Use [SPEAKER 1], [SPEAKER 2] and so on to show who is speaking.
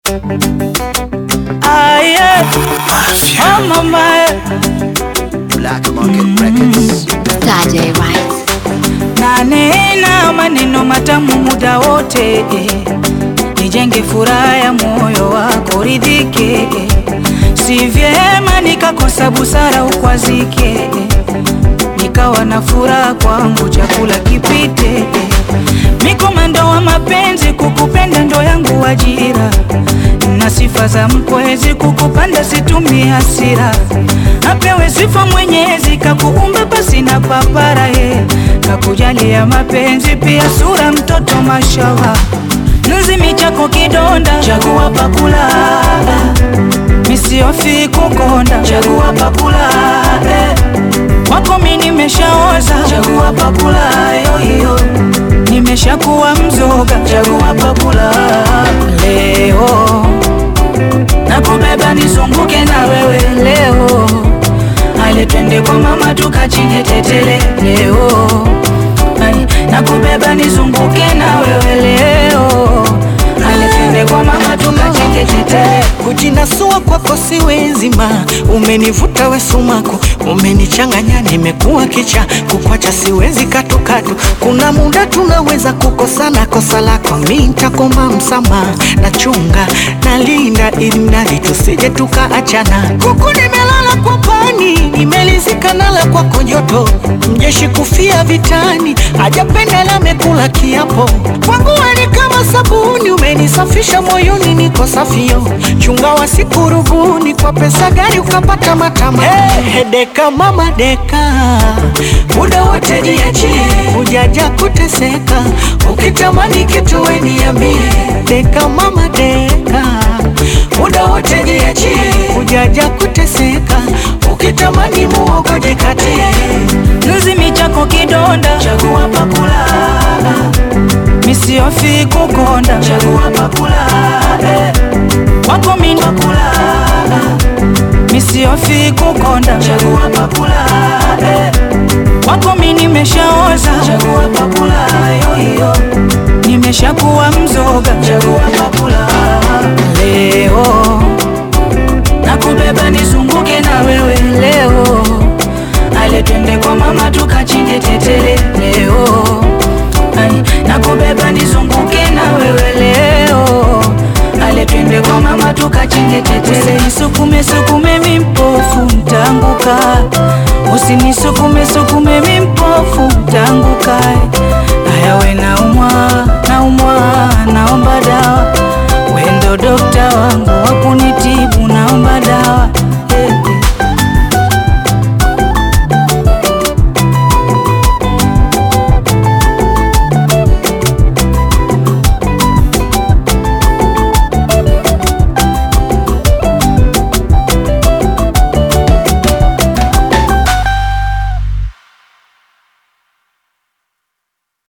[SPEAKER 1] Ah, yeah. Oh, mama.
[SPEAKER 2] Black Market Records.
[SPEAKER 3] Saturday Rights.
[SPEAKER 1] Nanena maneno matamu muda wote eh. Nijenge furaha ya moyo wako ridhike eh. Si vyema nikakosa busara ukwazike eh. Nikawa na furaha kwangu chakula kipite eh. Mikomando wa mapenzi kukupenda ndo yangu ajira na sifa za mkwezi kukupanda situmie hasira apewe sifa mwenyezi kakuumba pasi na papara ye kakujalia mapenzi pia sura mtoto mashawa nzimi chako kidonda chagua pakula misiofi kukonda chagua pakula eh. wako mi nimeshaoza chagua pakula yoyo nimeshakuwa mzoga chagua pakula leo nakubeba nizunguke na wewe leo ale twende kwa mama tukachinje tetele leo Ai, nakubeba nizunguke na wewe leo ale twende kwa mama tukachinje tetele
[SPEAKER 4] Kujinasua kwako siwezi ma, umenivuta we sumaku, umenichanganya nimekuwa kicha, kukwacha siwezi katukatu. Kuna muda tunaweza kukosana, kosa lako mi nitakomba msamaha, nachunga nalinda, ili mradi tusije tukaachana. Kuku nimelala kwa pani, nimelizika nala kwako joto, mjeshi kufia vitani, hajapenda la mekula kiapo, kwangu we ni kama sabuni, umenisafisha moyoni, niko safio chunga wasikurubuni kwa pesa gani ukapata matama hey, deka mama deka muda wote jiachie ujaja kuteseka ukitamani kitu we niambie deka mama deka muda wote jiachie ujaja kuteseka ukitamani muogo jikatie
[SPEAKER 1] nzimi chako kidonda chagua pakula misiofi kukonda chagua pakula eh. wako mi pakula misiofi kukonda chagua pakula eh. wako mi nimeshaoza chagua pakula yoyo nimeshakuwa mzoga chagua pakula leo nakubeba nizunguke na wewe leo ale twende kwa mama tukachinje tetele leo Ai, nakubeba nizunguke na wewe leo ale twende kwa mama tukachinje tetele nisukume sukume mimpofu mtanguka usinisukume sukume mimpofu mtanguka aya we naumwa naumwa naomba